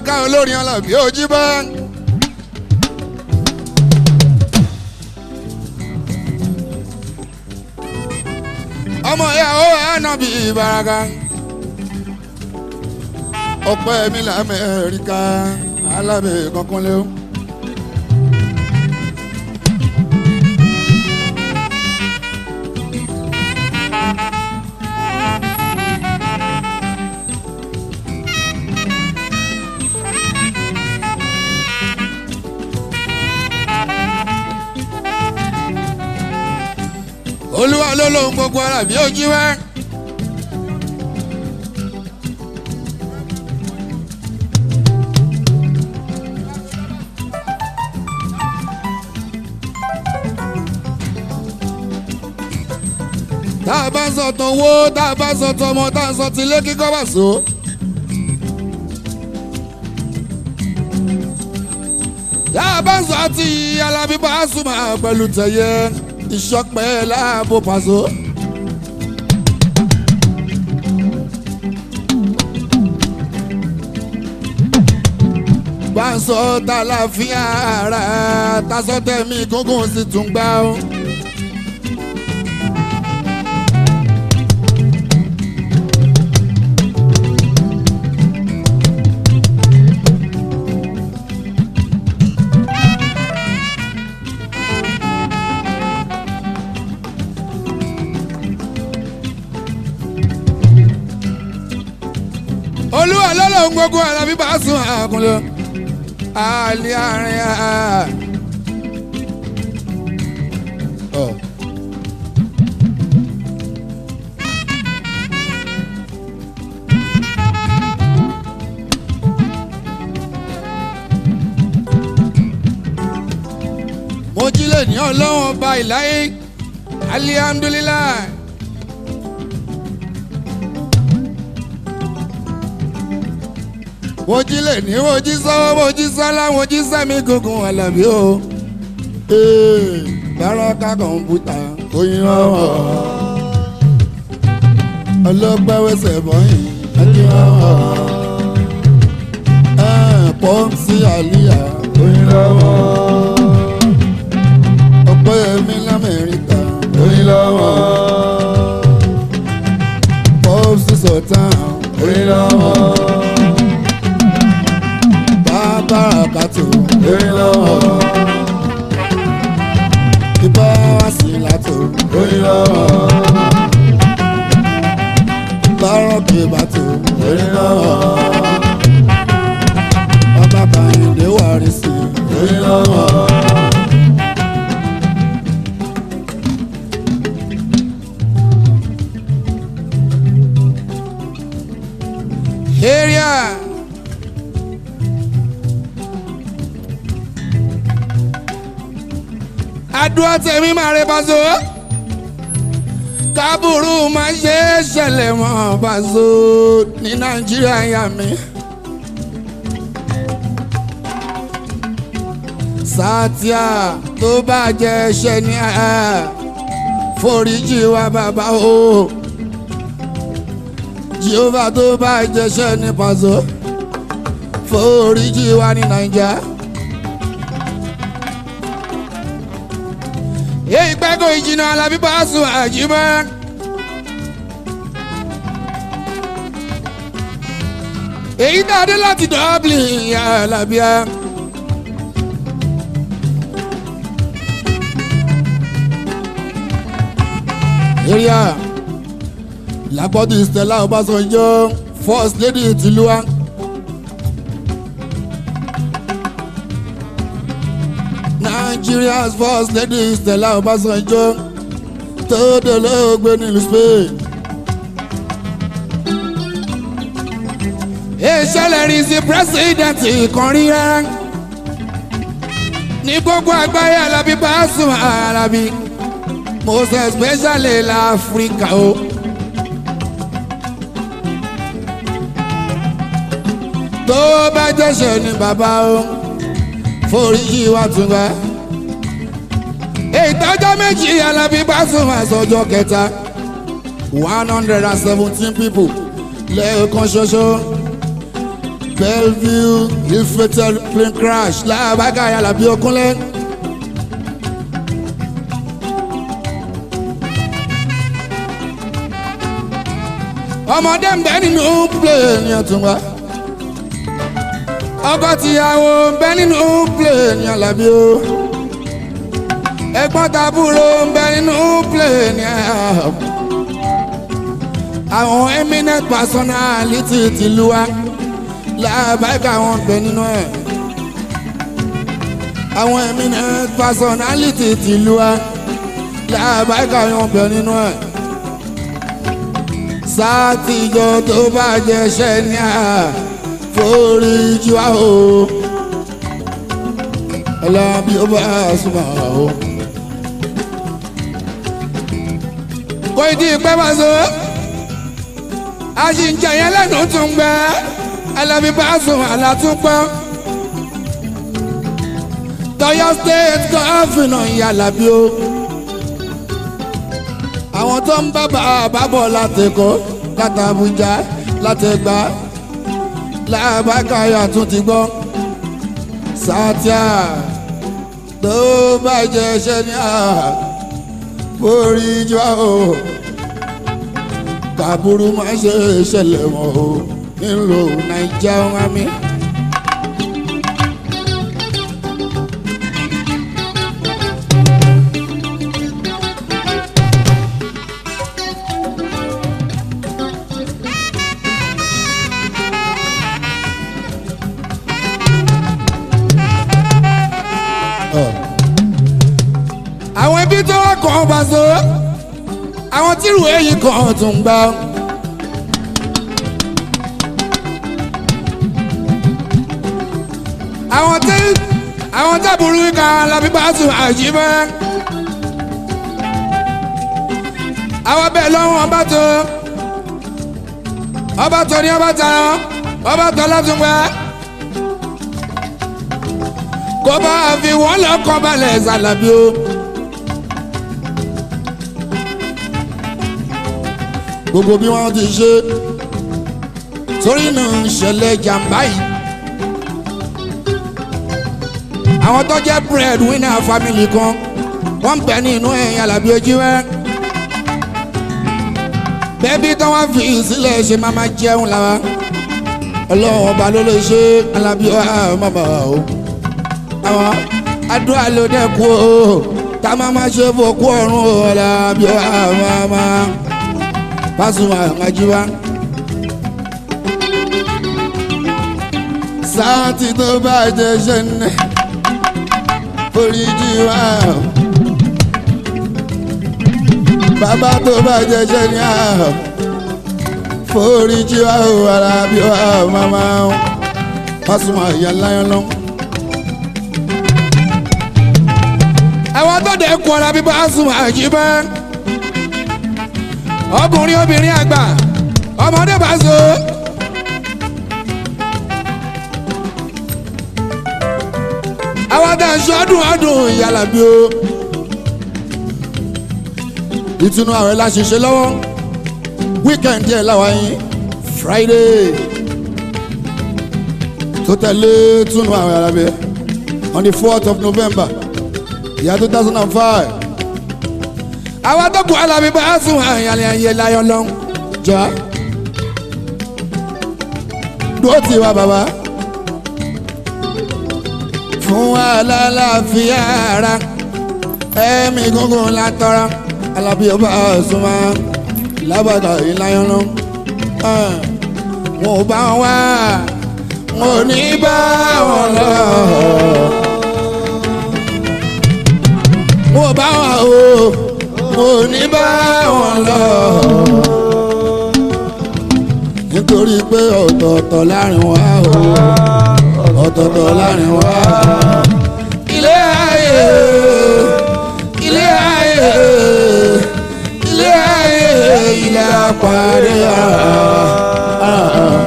báraka olórin Alábí ojú bá. ọmọ ìyàwó ànábì báraka ọpẹ́ mi lamẹ́ríkà alábẹ́ kankan lé o. olúwa ló lóhun gbogbo ara bí ó jí wá. tá a bá ń sọ tán owó tá a bá ń sọ tán ọmọ tá a ń sọ tilé kíkọ́ bá so. tá a bá ń sọ ti Alábí Pasuma pẹ̀lú tẹ̀yẹ ìṣọpẹ́ láàbò pàṣọ. bá ń sọ tàlàfíà ara tasọ́tẹ̀mí gúngùn sì tún gbá ó. olúwa lọ́lọ́run gbogbo Alábí Pasuma àkùnlé àlẹ́ àárín àá. mo jí lè ní ọlọ́wọ́n ọba ìláyé alihamdulilayi. mo jí lè ní mo jí sọ́wọ́ mo jí sọ́lá mo jí sẹ́mi gungun Àlàbí o. bárọ́ká kọ̀ǹpútà oyin ọ̀hún. ọlọ́pàá wẹsẹ̀ bọ́yìn ẹni ọ̀hún. pọ́ǹsì àlíyà oyin ọ̀hún. ọ̀pọ̀ ẹ̀mí lamẹ́ríkà oyin ọ̀hún. pọ́ǹsì sọ̀tàn oyin ọ̀hún bárakàtò lórí lọ́wọ́. Ibà sílátò lórí lọ́wọ́. Bárọ̀kì bàtò lórí lọ́wọ́. Bàbá Kàyìndé wàrísì lórí lọ́wọ́. Area. àdúrà tèmi máa rẹ Paso kábùrú máa ṣe é ṣẹlẹ̀ mọ́ Paso ní Nàìjíríà yà mí. sátìá tó bá jẹ ẹ̀ṣẹ̀ ní ẹ foríjì wa bàbá o Jehovah tó bá jẹ ẹ̀ṣẹ̀ ní Paso foríjì wa ní Nàìjíríà. èyí gbẹ́gò ìjìnà Alábí Pasuma àjìmọ́. èyí dáadé láti Dublin Alábíà. area làgbọ́dọ̀ Stella Ọbásanjọ́ first lady tìlú wa. Nigeria's first lady Stella Obasanjo tó dolóògbé nílùú Spain. ìṣẹ̀lẹ̀ rí sí pírẹ́sìdẹ̀ntì kan rí rárá ní gbogbo àgbáyé Alábí Pasuma Alábí most especially l'Africa o. tó bá jẹ́sẹ̀ ní bàbá o foríjì wa tún gbà. ìtọ́jọ́ méjì Alábí Pasuma sọjọ́ kẹta one hundred and seventeen people lẹ́ẹ̀kan ṣoṣo bellevue ill-fated plane crash láàbàgà Àlàbí Òkúnlé. ọmọdé ń bẹ nínú plane Ọ̀túnba ọkọ tìyàwó ń bẹ nínú plane Àlàbí o ẹ̀gbọ́n tàbúrò ń bẹ nínú plane àwọn eminent personality tìlú wa làbáìka wọn bẹ nínú ẹ̀ àwọn eminent personality tìlú wa làbáìka wọn bẹ nínú ẹ̀ sátìjọ tó bá jẹṣẹ ní à foríjì wá o Àlàbí ó bá súnmọ́ o. kò tí ì pẹ́ bá so àṣìǹjẹ yẹn lẹ́nu tún gbẹ Àlàbí bá sùn àlàtúnpọ̀ tọyọ state gọfìnà ìyá Àlàbí o àwọn tó ń bá bàbá bọ̀ látẹ̀kọ́ láti Àbújá láti Ẹ̀gbá làbákàyà tún ti gbọ́ sátíà tó bàjẹ́ ṣẹ́ ní à forí jọ o kàbúrú má ṣe ṣẹlẹ̀ mọ́ o nílò nàìjà wọn mi. àwọn ibi tó wà kàn bá so àwọn tírù èyí kan tún gbà. àwọn tí àwọn tábùrú kan Àlàbí bá sùn àjíbẹ́. àwọn bẹ́ẹ̀ lọ́wọ́ ọba tó ọba tó ní ọba tó ọba tó látúngbà. kó bá fi wọ́n lọ́kọ́ balẹ̀ ṣàlàbí o. gbogbo bí wọ́n ti ṣe torí náà ń ṣẹlẹ̀ jàmbá yìí. àwọn tó jẹ́ bread winner family kan wọ́n ń bẹ ní inú ẹ̀yìn Àlàbí Òjíwẹ́. bẹ́ẹ̀bí tó wọ́n fi sílẹ̀ ṣe máa máa jẹun lára ọlọ́run ọba ló lè ṣe Àlàbí màmá o. àwọn àdúrà ló dẹ́kun o tá a máa máa ṣe fòkú ọ̀run o Àlàbí màmá. Pasuma Ajiwa. Sáàtì tó bá jẹ ṣẹ́nẹ́ foríjì wá. Bàbá tó bá jẹ ṣẹ́nẹ́ foríjì wá o Àlàbí wá màmá o. Pasuma ìyá láyọ̀ lọ. Àwọn tó dẹ̀ kú Àlàbí Pasuma Ajiwa ọkùnrin obìnrin àgbà ọmọdé bá so. àwọn adáṣọ ọdún ọdún ìyàlàbí o. ìtùnú ààrẹ la ṣiṣẹ́ lọ́wọ́ wíkẹ̀ndì ẹ̀ láwa yín friday tó tẹ̀lé túnú ààrẹ alábẹ́ on the fourth of november year two thousand and five àwọn tó kù Àlàbí bá sùn àyàlẹ̀ ayé láyọ̀ lọ jọ. dúró tì wá bàbá fún alálàáfíà ara ẹ̀mí gúngún látọ́ra Àlàbí bá sùn wá lábàtà ìláyọ̀ lọ. wọn ò bá wọn wá wọn ò ní bá wọn lọ. wọn ò bá wọn o mo ní bá wọn lọ. nítorí pé ọ̀tọ̀ọ̀tọ̀ láàrin wa o ọ̀tọ̀ọ̀tọ̀ láàrin wa. ilé ayé ilé ayé ilé ayé ilé apàdé ara.